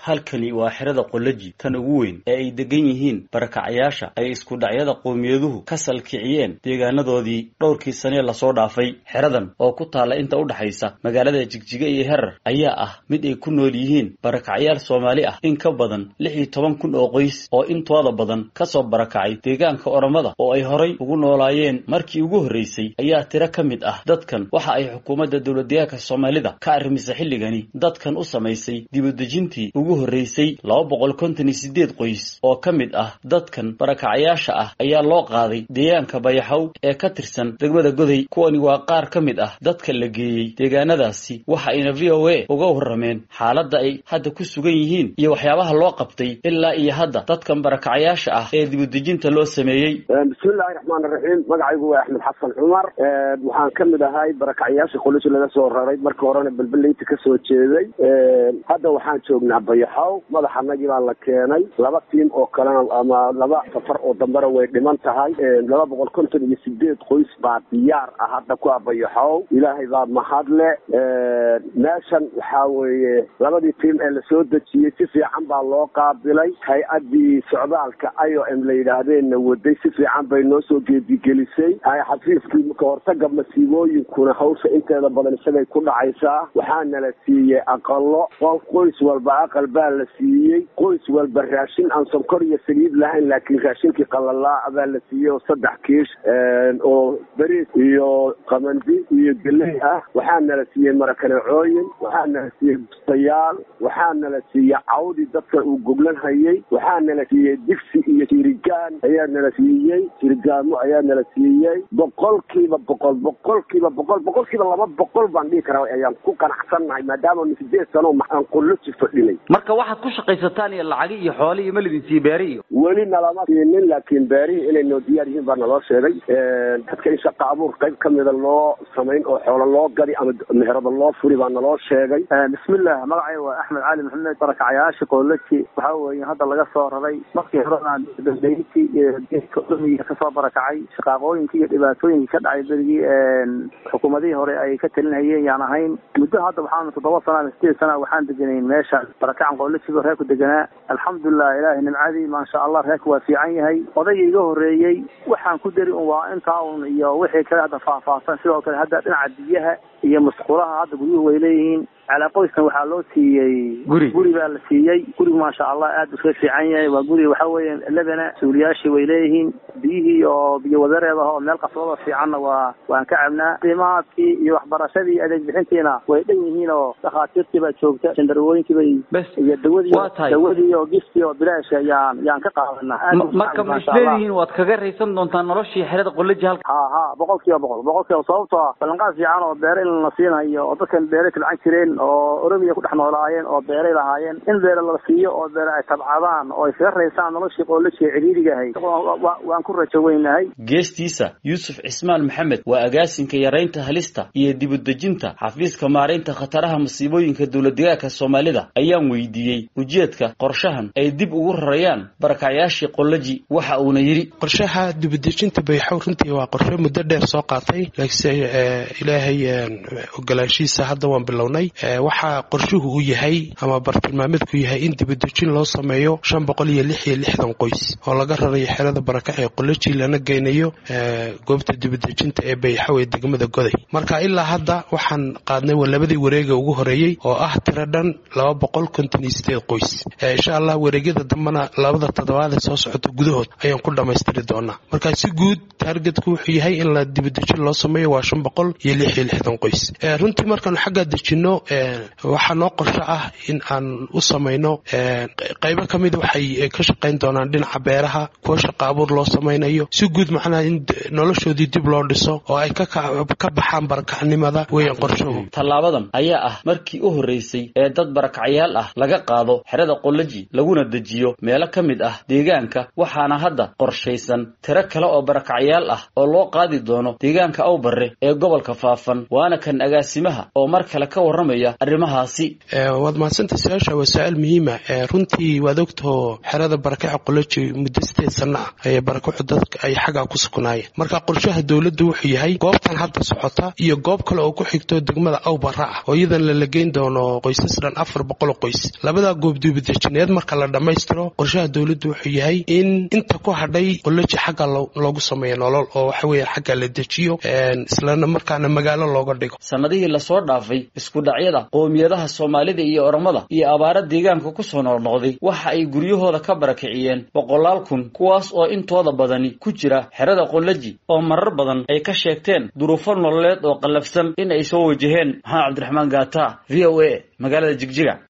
halkani waa xerada qolaji tan ugu weyn ee ay degan yihiin barakacayaasha ay isku dhacyada qowmiyaduhu ka salkiciyeen deegaanadoodii dhowrkii sanee lasoo dhaafay xeradan oo ku taalla inta u dhaxaysa magaalada jigjiga iyo herar ayaa ah mid ay ku nool yihiin barakacayaal soomaali ah in ka badan lix iyo toban kun oo qoys oo intooda badan kasoo barakacay deegaanka oromada oo ay horay ugu noolaayeen markii ugu horreysay ayaa tiro ka mid ah dadkan waxa ay xukuumadda dowladdeegaanka soomaalida ka arrimisay xilligani dadkan u samaysay dibudejintii ugu horreysay laba boqol konton iyo sideed qoys oo ka mid ah dadkan barakacayaasha ah ayaa loo qaaday deegaanka bayaxow ee ka tirsan degmada goday kuwani waa qaar ka mid ah dadka la geeyey deegaanadaasi waxa ayna v o a uga warrameen xaaladda ay hadda ku sugan yihiin iyo waxyaabaha loo qabtay ilaa iyo hadda dadkan barakacayaasha ah ee dibudejinta loo sameeyey bismillahi raxmaan raxiim magacaygu waa axmed xasan cumar waxaan ka mid ahay barakacayaasha qolishi laga soo raray markii horena belbeleynta kasoo jeeday hadda waxaan joognaa bayaxow madaxanagii baa la keenay laba tiim oo kalena ama laba safar oo dambena way dhiman tahay laba boqol konton iyo sideed qoys baa diyaar ah hadda ku ah bayaxow ilaahay baa mahadle meeshan waxaa weeye labadii tiim ee lasoo dejiyey si fiican baa loo qaabilay hay-addii socdaalka i o m la yidhaahdeenna waday si fiican bay noo soo geedigelisay xafiiskii kahortaga masiibooyinkuna hawsha inteeda badan isagay ku dhacaysaa waxaana la siiyey aqalo qoys walba aqal baa la siiyey qoys walba raashin aan sonkor iyo saliid lahayn laakiin raashinkii qalalaa baa la siiyey oo saddex kiish oo beriis iyo qamandi iyo geley ah waxaana la siiyey marakaneecooyin waxaana la siiyey bustayaal waxaana la siiyey cawdii dadka uu goglan hayay waxaana la siiyey digsi iyo jirigaan ayaana la siiyey jirigaamo ayaana la siiyey boqolkiiba boqol boqolkiiba boqol boqolkiiba laba boqol baan dhihi karaa ayaan ku qanacsannahay maadaama sideed sano aan qoloji fadhinay marka waxaad ku shaqaysataan iyo lacagi iyo xoole iyo malidin sii beeri iyo weli nalama siinin laakiin beerihii inay noo diyaar yihiin baa naloo sheegay dadka in shaqa abuur qayb kamida loo samayn oo xoolo loo gadi ama meherada loo furi baa naloo sheegay bismillah magacay waa axmed cali maxamed barakacayaasha qoloji waxaa weeye hadda laga soo raray markii horena dambeyntii iyo geedka olomiga kasoo barakacay shaqaaqooyinkii iyo dhibaatooyinkii ka dhacay berigii xukuumadihii hore ay ka talinhayeen yaan ahayn muddo hadda waxaan toddoba sana ama sideed sana waxaan deganayn meesha barakacan qolojiba reerku deganaa alxamdulilah ilaahay nimcadii maasha allah reerka waa fiican yahay odayga iga horeeyey waxaan ku dari un waa intaa un iyo wixii kale hadda faahfaahsan sidoo kale hadda dhinaca biyaha iyo masquulaha hadda guryuhu way leeyihiin calaa qoyskan waxaa loo siiyey guri guri baa la siiyey gurigu maasha allah aad uska fiican yahay waa guri waxa weeye lebena suuliyaashii way leeyihiin biyihii oo biyo wadareedaha oo meel qasbada fiicanna waa waan ka cabnaa qiimahaadkii iyo waxbarashadii adeeg bixintiina way dhan yihiin oo dhakhaatiirtii baa joogta jandarwooyinkii bay bes iyo dawadii waa tahay dawadii oo giftii oo bilaasha yaan yaan ka qaadanaa marka ma isleedihiin waad kaga raysan doontaa noloshii xerada qolaji halka ha ha boqol kiiba boqol boqol kiiba sababtoo ah ballanqaad fiican oo beere in la siinayo oo dadkan beere tilcan jireen oo oromiya ku dhex noolaayeen oo beeray lahaayeen in beere la siiyo oo beere ay tabcadaan oo ay kaga raysaan noloshii qoolaji ee ciriirigahay waan ku rajo weynahay geestiisa yuusuf cismaan maxamed waa agaasinka yaraynta halista iyo dibudejinta xafiiska maaraynta khataraha masiibooyinka dowladdegaanka soomaalida ayaan weydiiyey ujeedka qorshahan ay dib ugu rarayaan barakacyaashii qolaji waxa uuna yidhi qorshaha dibudejinta bayxow runtii waa qorshe muddo dheer soo qaatay laakiinse ilaahay ogolaanshihiisa hadda waan bilownay waxaa qorshuhu u yahay ama bartilmaameedku yahay in dibudejin loo sameeyo shan boqol iyo lix iyo lixdan qoys oo laga rarayo xerada barakac ee qoloji lana geynayo goobta dibudejinta ee bayxow ee degmada goday marka ilaa hadda waxaan qaadnay labadii wareega ugu horeeyey oo ah tiro dhan laba boqol konton iyo sideed qoys insha allah wareegyada dambena labada toddobaad ee soo socota gudahood ayaan ku dhammaystiri doonaa marka si guud taargetku wuxuu yahay in la dibudejin loo sameeyo waa shan boqol iyo lix iyo lixdan qoys runtii markaanu xaggaa dejinno waxaa noo qorsho ah in aan u samayno qaybo ka mid waxay ka shaqayn doonaan dhinaca beeraha kuwa shaqa abuur loo samaynayo si guud macnaha in noloshoodii dib loo dhiso oo ay ka baxaan barakacnimada weyan qorshuhu tallaabadan ayaa ah markii u horreysay ee dad barakacyaal ah laga qaado xerada qolaji laguna dejiyo meelo ka mid ah deegaanka waxaana hadda qorshaysan tiro kale oo barakacyaal ah oo loo qaadi doono deegaanka awbarre ee gobolka faafan waana kan agaasimaha oo mar kale ka warramaya arrimahaasi waad mahadsanta su-aasha waa su-aal muhiima runtii waad ogtahoo xerada barakaca qoloji muddo sideed sana ah ayay barakacu dadka ay xaggaa ku sugnaayeen marka qorshaha dowladda wuxuu yahay goobtan hadda socota iyo goob kale oo ku xigto degmada awbara ah oo iyadan lala geyn doono qoysas dhan afar boqol qoys labadaa goob duubadejineed marka la dhammaystiro qorshaha dowladda wuxuu yahay in inta ku hadhay qoloji xagga loogu sameeyo nolol oo waxa weeye xagga la dejiyo islana markaana magaalo looga dhigo sanadihii lasoo dhaafay isku dhacyada qoomiyadaha soomaalida iyo oromada iyo abaara deegaanka kusoo noqnoqday waxa ay guryahooda ka barakiciyeen boqolaal kun kuwaas oo intooda badani ku jira xerada qoloji oo marar badan ay ka sheegteen duruufo nololeed oo qallafsan in ay soo wajaheen maxamed cabdiraxmaan gaata v o a magaalada jigjiga